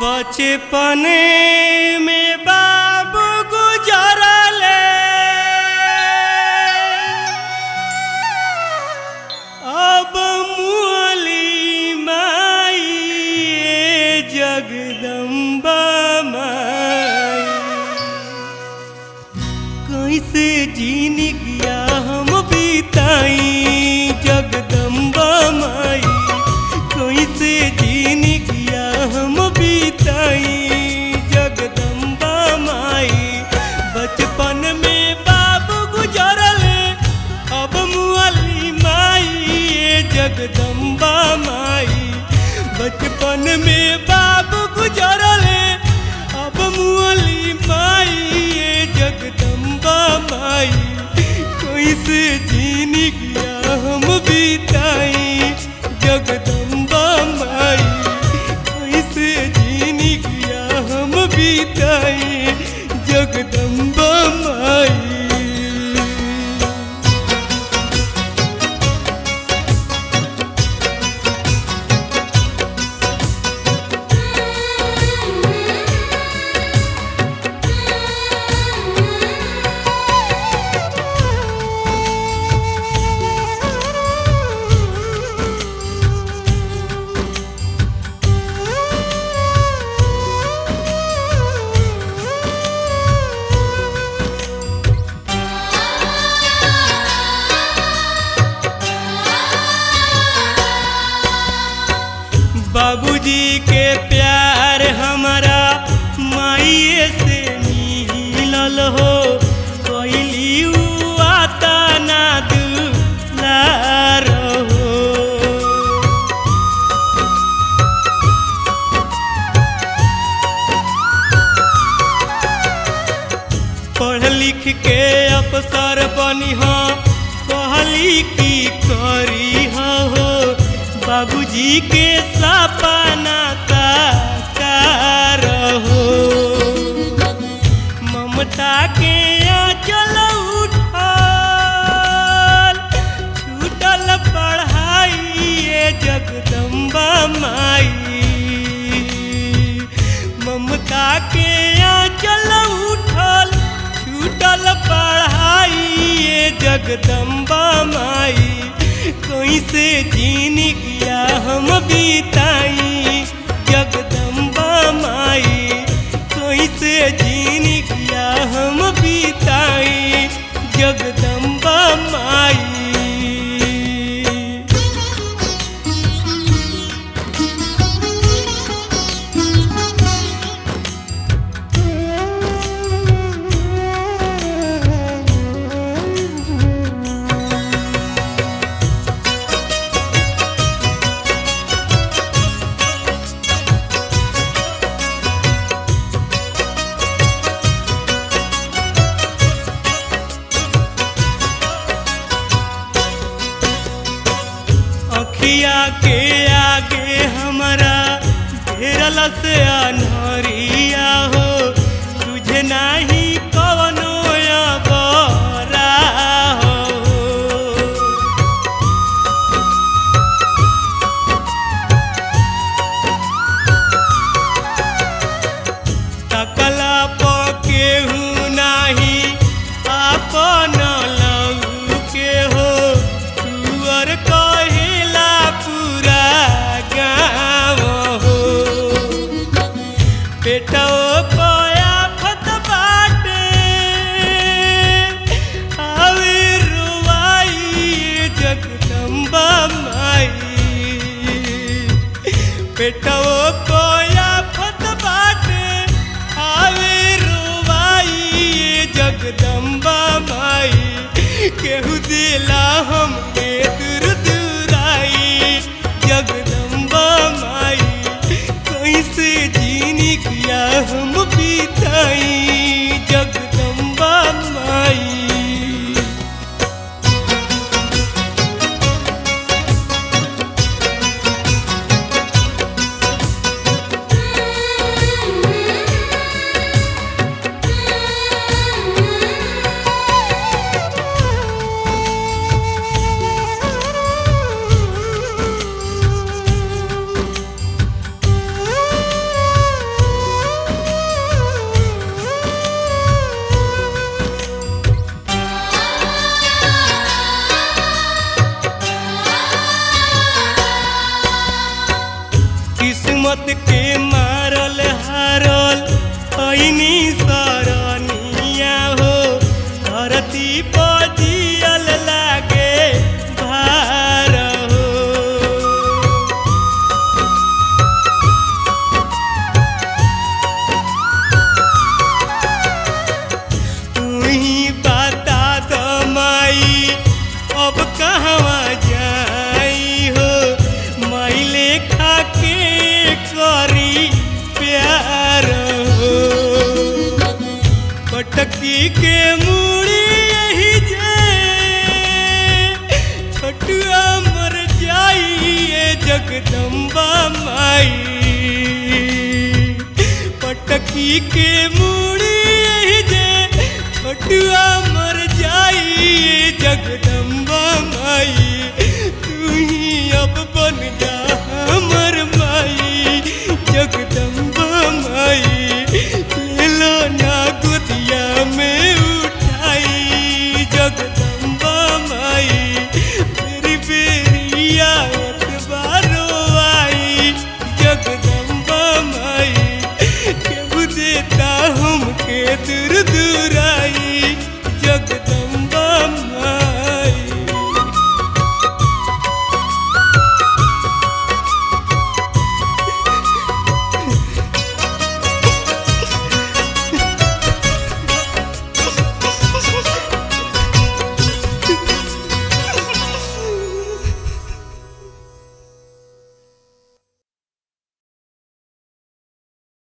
बचपन में बाबू गुजरले अब मुअली माई जगदम्बा माई कैसे जीन गया हम बीताई जगदम्बा माई कैसे जीन गया हम बीताई जगदम्बा माई बचपन में बाबू गुजरले अब मुअली माई ये जगदम्बा माई बचपन में बाबू गुजरले अब मुअली माई ये जगदम्बा माई कैसे जीन गया हम बीताई जगदम्बा माई कैसे जीन गया हम बीताई जगदम्बा माई बाबूजी के प्यार हमारा माइए से मिलल हो कैली उ आता ना दुलार हो पढ़ लिख के अफसर बनी हो कहली की करी हो बाबूजी के सपना साकार हो ममता के आंचल उठल छूटल पढ़ाई ये जगदम्बा माई ममता के आंचल उठल छूटल पढ़ाई ये जगदम्बा माई कैसे जीन गया हम बीताई जगदम्बा माई कैसे जीन गया हम बीताई जगदम्बा माई अखिया के आगे हमारा घेरल से अनहरिया हो तुझे नाही कवनो बरा हो तकला पकेहू नाही आपन लहू के हो तुअर कहिला पूरा गाँव हो पेटो पया फत बाटे आवे रुवाई जगदम्बा माई पेटो पया फत बाटे आवे रुवाई जगदम्बा माई केहू दिला हमके दूर दूराई जगदम्बा माई कैसे जीन गया हम बीताई जगदम्बा माई Thank you. किस्मत के मारल हारल ऐनी सरनिया हो धरती पर जियल लागे भार हो तुही बता दो माई अब कहवा जाई हो माई लेखा के करी प्यार हो पटकी के मूड़ी यही जे छोटुआ मर जाइए जगदम्बा माई पटकी के मूड़ी यही जे छोटुआ मर जाइए जगदम्बा माई तू ही अब